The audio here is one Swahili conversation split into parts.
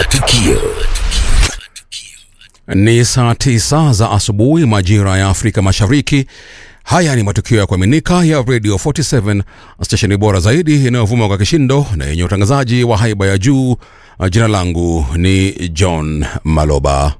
Matukio. Ni saa tisa za asubuhi majira ya Afrika Mashariki. Haya ni matukio ya kuaminika ya Radio 47 stesheni bora zaidi inayovuma kwa kishindo na yenye utangazaji wa haiba ya juu. Jina langu ni John Maloba.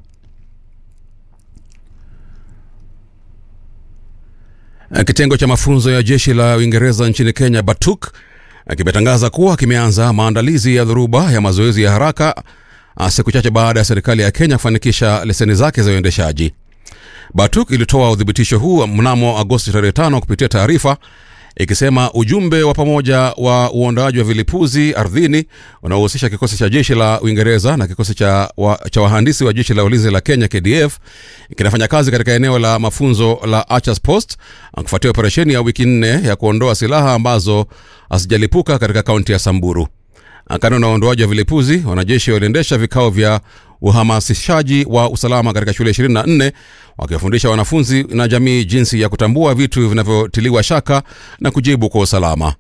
Kitengo cha mafunzo ya jeshi la Uingereza nchini Kenya, BATUK, kimetangaza kuwa kimeanza maandalizi ya dhoruba ya mazoezi ya haraka siku chache baada ya serikali ya Kenya kufanikisha leseni zake za uendeshaji. BATUK ilitoa uthibitisho huu mnamo Agosti tarehe tano kupitia taarifa ikisema ujumbe wa pamoja wa uondoaji wa vilipuzi ardhini unaohusisha kikosi cha jeshi la Uingereza na kikosi cha, wa, cha wahandisi wa jeshi la ulinzi la Kenya KDF kinafanya kazi katika eneo la mafunzo la Archers Post kufuatia operesheni ya wiki nne ya kuondoa silaha ambazo hazijalipuka katika kaunti ya Samburu. Kando na uondoaji wa vilipuzi, wanajeshi waliendesha vikao vya uhamasishaji wa usalama katika shule 24 wakiwafundisha wanafunzi na jamii jinsi ya kutambua vitu vinavyotiliwa shaka na kujibu kwa usalama.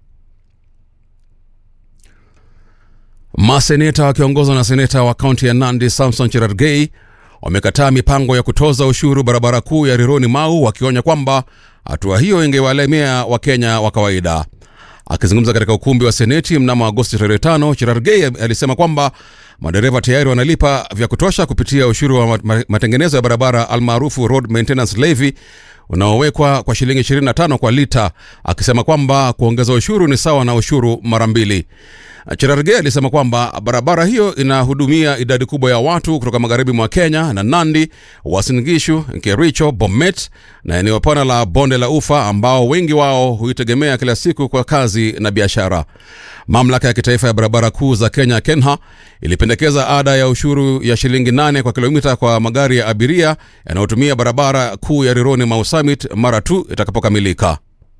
Maseneta wakiongozwa na seneta wa kaunti ya Nandi Samson Cherargei wamekataa mipango ya kutoza ushuru barabara kuu ya Rironi Mau, wakionya kwamba hatua hiyo ingewalemea Wakenya wa kawaida. Akizungumza katika ukumbi wa seneti mnamo Agosti tarehe tano, Cherargei alisema kwamba madereva tayari wanalipa vya kutosha kupitia ushuru wa matengenezo ya barabara almaarufu road maintenance levy unaowekwa kwa shilingi 25 kwa lita, akisema kwamba kuongeza ushuru ni sawa na ushuru mara mbili. Cherargei alisema kwamba barabara hiyo inahudumia idadi kubwa ya watu kutoka magharibi mwa Kenya na Nandi, Uasin Gishu, Kericho, Bomet na eneo pana la bonde la Ufa ambao wengi wao huitegemea kila siku kwa kazi na biashara. Mamlaka ya kitaifa ya barabara kuu za Kenya KENHA ilipendekeza ada ya ushuru ya shilingi nane kwa kilomita kwa magari ya abiria yanayotumia barabara kuu ya Rironi Mau Summit mara tu itakapokamilika.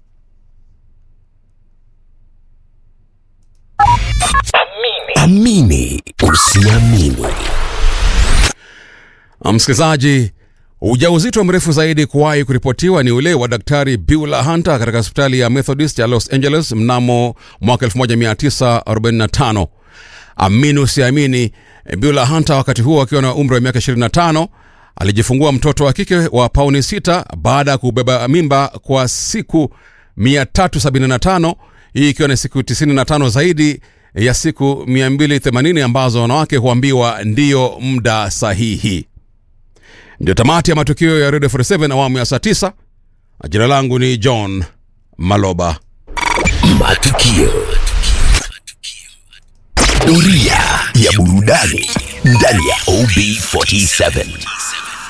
Amini usiamini. Msikilizaji, ujauzito mrefu zaidi kuwahi kuripotiwa ni ule wa Daktari Beulah Hunter katika hospitali ya Methodist ya Los Angeles mnamo mwaka 1945. Amini usiamini, Beulah Hunter wakati huo akiwa na umri wa miaka 25 alijifungua mtoto wa kike wa pauni 6 baada ya kubeba mimba kwa siku 375, hii ikiwa ni siku 95 zaidi ya siku 280 ambazo wanawake huambiwa ndiyo muda sahihi. Ndio tamati ya matukio ya Radio 47 awamu ya saa 9. Jina langu ni John Maloba. Matukio. Doria ya burudani ndani ya OB47.